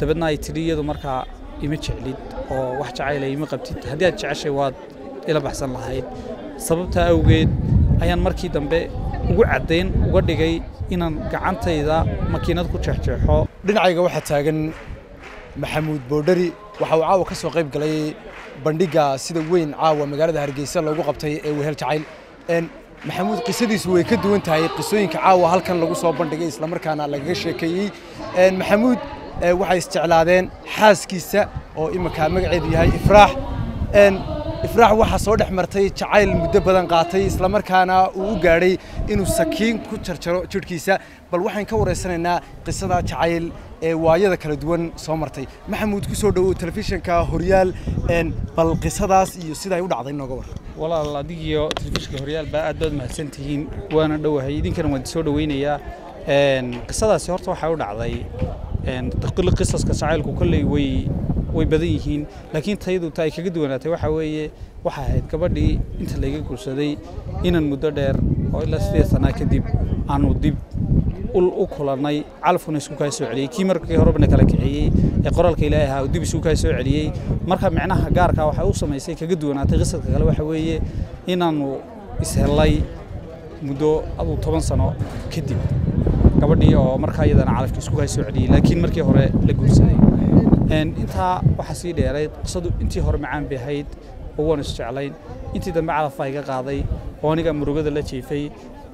dabeedna ay tidhi iyadu markaa ima jeclid oo wax jacayla ima qabtid haddii aad jeceshay waad ila baxsan lahayd sababtaa awgeed ayaan markii dambe ugu caddayn uga dhigay inaan gacantayda makiinad ku jeexjeexo dhinacayga waxaa taagan maxamuud boodhari waxa uu caawa ka soo qayb galay bandhigga sida weyn caawa magaalada hargeysa loogu qabtay ee wehel jacayl maxamuud qisadiisu way ka duwan tahay qisooyinka caawa halkan lagu soo bandhigay islamarkaana lagaga sheekeeyey maxamuud waxay isjeclaadeen xaaskiisa oo iminka magaceedu yahay ifraax ifraax waxaa soo dhex martay jacayl muddo badan qaatay islamarkaana uu u gaadhay inuu sakiin ku jarjaro jidhkiisa bal waxaan ka waraysanaynaa qisada jacayl ee waayada kala duwan soo martay maxamuud ku soo dhowow telefishinka horyaal bal qisadaas iyo siday u dhacday nooga war walaal adigiyo telefishinka horyaal baa aad baad mahadsan tihiin waana dhowahay idinkana waan soo dhoweynayaa qisadaasi horta waxay u dhacday qisaska jacaylku kolley way way badan yihiin laakiin tayadu ta ay kaga duwanaatay waxaa weeye waxaa ahayd gabadhii inta layga guursaday inaan muddo dheer oo ilaa sideed sanaa kadib aanu dib u kulannay calafkuna isku kaa soo celiyey kii markii horebana kala kiciyey ee qoraalka ilaahay ahaa dib isku kaa soo celiyey marka micnaha gaarka waxay u samaysay kaga duwanaatay qisadka kale waxa weeye inaannu ishellay muddo aduu toban sano kadib gabadhii oo markaa iyadana calafka isku kaa soo celiyey laakiin markii hore la guursaday intaa waxaa sii dheerayd qisadu intii hore macaan bay ahayd oo waan isjeclayn intii dambe calafaa iga qaaday oo aniga murugada la jiifay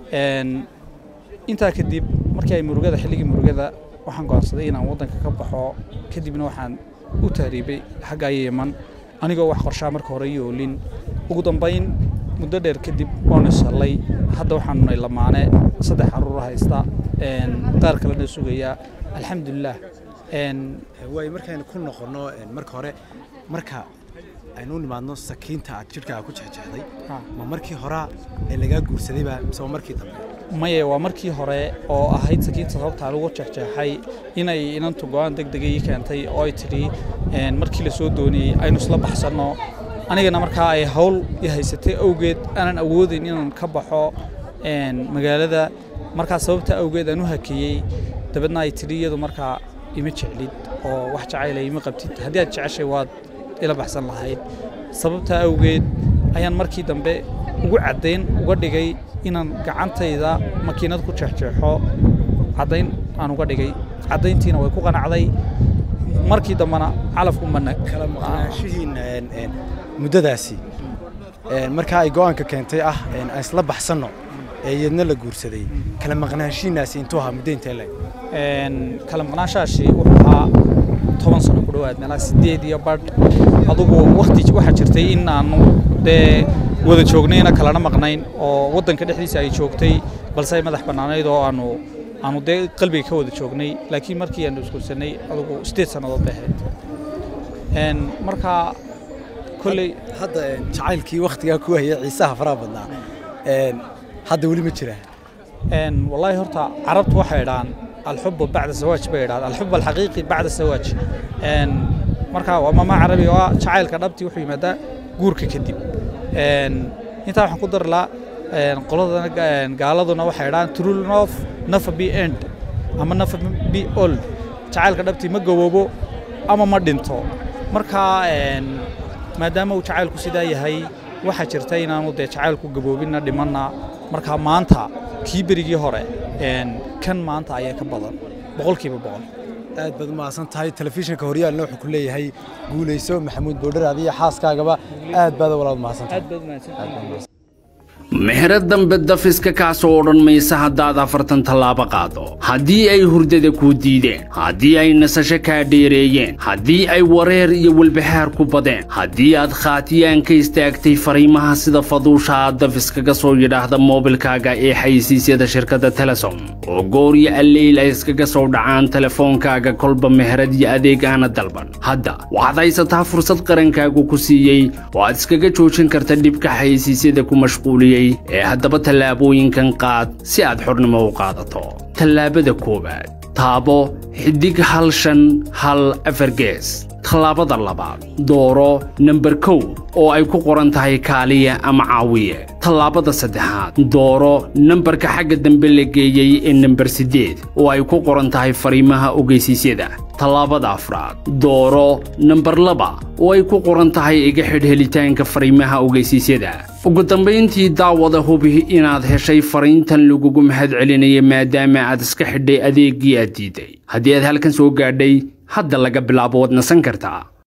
intaa kadib markii ay murugada xilligii murugada waxaan go'aansaday inaan waddanka ka baxo kadibna waxaan u tahriibay xagga yeman anigoo wax qorshaa marka hore iyo olin ugu dambayn muddo dheer kadib waan ishallay hadda waxaan nunay lamaane saddex caruur haysta qaar kalena sugayaa alxamdulilah waay markaynu ku noqonno marka hore marka aynu u nimaadno sakiinta aad jidhkaaga ku jexjeexday ma markii horaa ee lagaa guursadayba mise waa markii dambe maye waa markii hore oo ahayd sakiinta sababtaa lagu jexjeexay inay inantu go'aan deg dega ii keentay oo ay tidhi markii la soo dooniyey aynu isla baxsanno anigana markaa ay hawl i haysatay awgeed aanan awoodayn inaan ka baxo magaalada markaa sababta awgeed aan u hakeeyey dabeedna ay tidhi iyadu markaa ima jeclid oo wax jacayla ima qabtid haddii aad jeceshay waad ila baxsan lahayd sababtaa awgeed ayaan markii dambe ugu caddayn uga dhigay inaan gacantayda makiinad ku jeexjeexo caddayn aan uga dhigay caddayntiina way ku qanacday markii dambena calafku mana kala maqnaanshihiin muddadaasi markaa ay go'aanka keentay ah aan isla baxsanno ee iyadna la guursaday kala maqnaanshihiinaasi intuu ahaa muddo intee leeg kala maqnaanshahaasi wuxuu ahaa toban sano ku dhowaad meelaha sideed iyo badh adugu wakti waxaa jirtay in aanu dee wada joognayna kalana maqnayn oo waddanka dhexdiisa ay joogtay balse ay madax bannaanayd oo aanu aanu dee qalbiga ka wada joognay laakiin markii aanu isguursanay adugu sideed sannadood bay ahayd marka kolley hadda jacaylkii wakhtigaa ku hayay ciisaha faraha badnaa hadda weli ma jiraa wallaahi horta carabtu waxay idhaan الحب بعد الزواج بيراد الحب الحقيقي بعد الزواج ان marka waa mama carabi oo jacaylka dhabti wuxuu yimaadaa guurka kadib een inta waxaan ku dar la een qoladana gaaladuna waxay idhaan true love never be end ama never be old jacaylka dhabti ma gaboobo ama ma dhinto marka een maadaama uu jacaylku sidaa yahay waxaa jirta inaanu dee jacaylku gaboobinna dhimanna marka maanta kii berigii hore kan maanta ayaa ka badan boqolkiiba boqol aad baad umahadsan tahay telefishinka horyaalna wuxuu ku leeyahay guulayso maxamuud boodhar adiyo xaaskaagaba aad baad walaal mahadsantahay mehero dambe dafiska kaasoo odhan maysa haddaad afartan tallaabo qaado haddii ay hurdada kuu diideen haddii ay nasasho kaa dheereeyeen haddii ay wareer iyo walbahaar ku badeen haddii aad khaatiyaan ka istaagtay fariimaha sida faduusha aad dafiskaga soo yidhaahda moobilkaaga ee xaysiisyada shirkadda telesom oo gooryo alleyl ay iskaga soo dhacaan telefoonkaaga kolba meherad iyo adeeg aana dalban hadda waxaad haysataa fursad qarankaagu ku siiyey oo aad iskaga joojin karta dhibka xaysiisyada ku mashquuliyey ee haddaba tallaabooyinkan qaad si aad xornimo u qaadato tallaabada koowaad taabo xidig hal shan hal afar gees tallaabada labaad dooro namber kow oo ay ku qoran tahay kaaliya ama caawiye tallaabada saddexaad dooro nambarka xagga dambe la geeyey ee namber siddeed oo ay ku qoran tahay fariimaha ogeysiisyada tallaabada afraad dooro nambar laba oo ay ku qoran tahay iga xidh helitaanka fariimaha ogeysiisyada ugu dambayntii daawada hubi inaad heshay fariintan lagugu mahad celinaya maadaama aad iska xidhay adeeggii aad diiday haddii aad halkan soo gaadhay hadda laga bilaabo waad nasan kartaa